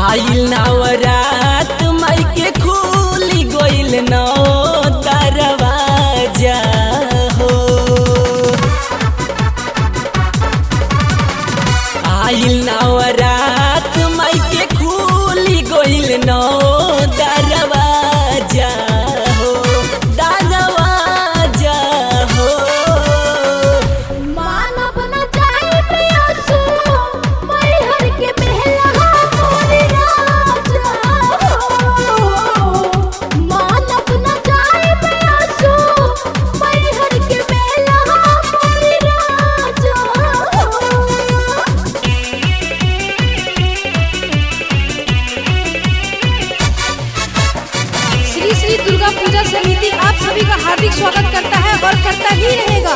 आइल नवरात माई के खुली गइल नौ दरवाजा हो आइल नवरात माई के खुली गइल नौ दरवाजा हो दरवाजा हो मानव न जाए प्रियसु मैहर के बेला मोरी राजा हो मानव न जाए प्रियसु मैहर के बेला मोरी राजा हो श्री श्री दुर्गा पूजा समिति आप सभी का हार्दिक स्वागत करता है और करता ही रहेगा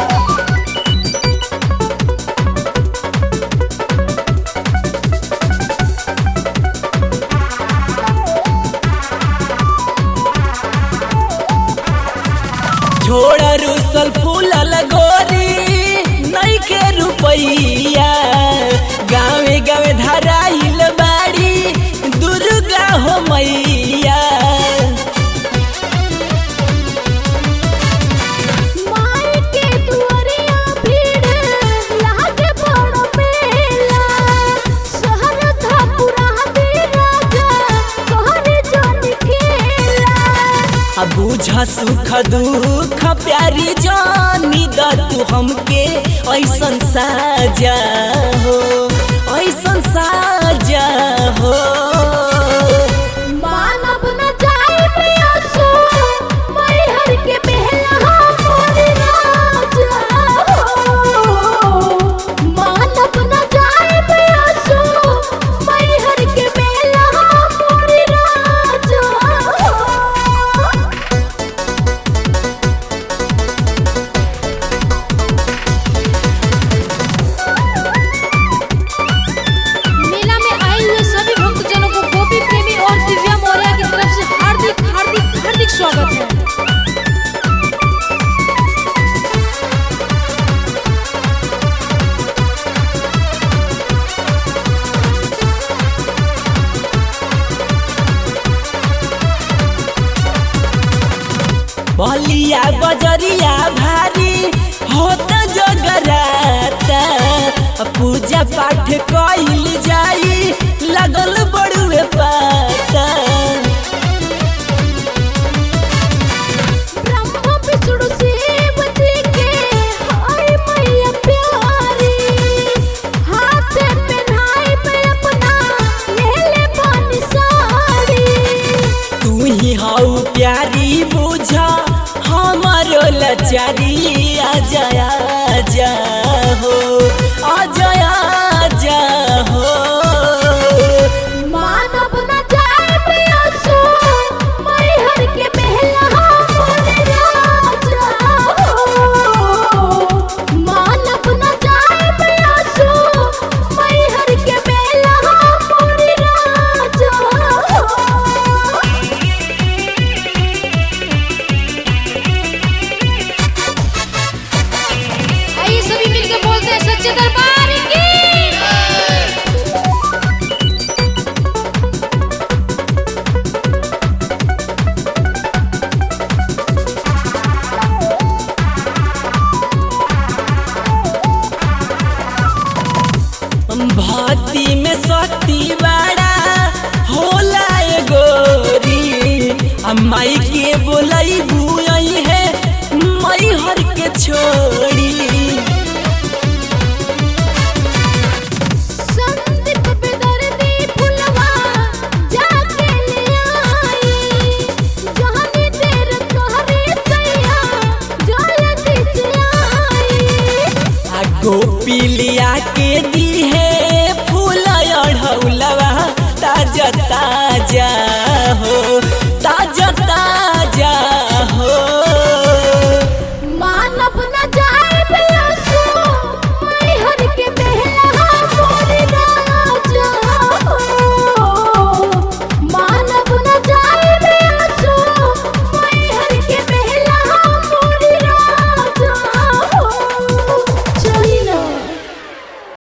छोड़ रुसल फूलल गोरी नई के रुपैया गावे गावे धराइल बाड़ी दुर्गा हो मैया माई के दुआरिया भीड़ लागे बड़ मेला शहर धापुरा दे राजा कहरे जन खेला आ बुझ सुख दुख प्यारी जानी द तू हमके ऐसन साजा हो ऐसन साजा हो मानव न जाए प्रियसु मैहर के बेला मोरी राजा हो मानव न जाए प्रियसु मैहर के बेला मोरी राजा हो मेला में आए हुए सभी भक्तजनों को गोपी प्रेमी और दिव्या मौर्य की तरफ से हार्दिक हार्दिक हार्दिक स्वागत है बलिया बजरिया भारी होत जगराता पूजा पाठ कइल जाई लगल बड़ुए पाता ब्रह्मा विष्णु शिव जी के हाय मैया प्यारी हाथ पहनाई पे अपना ले ले पानी साड़ी तू ही हऊ प्यारी बुझा हमारो लचारी आजा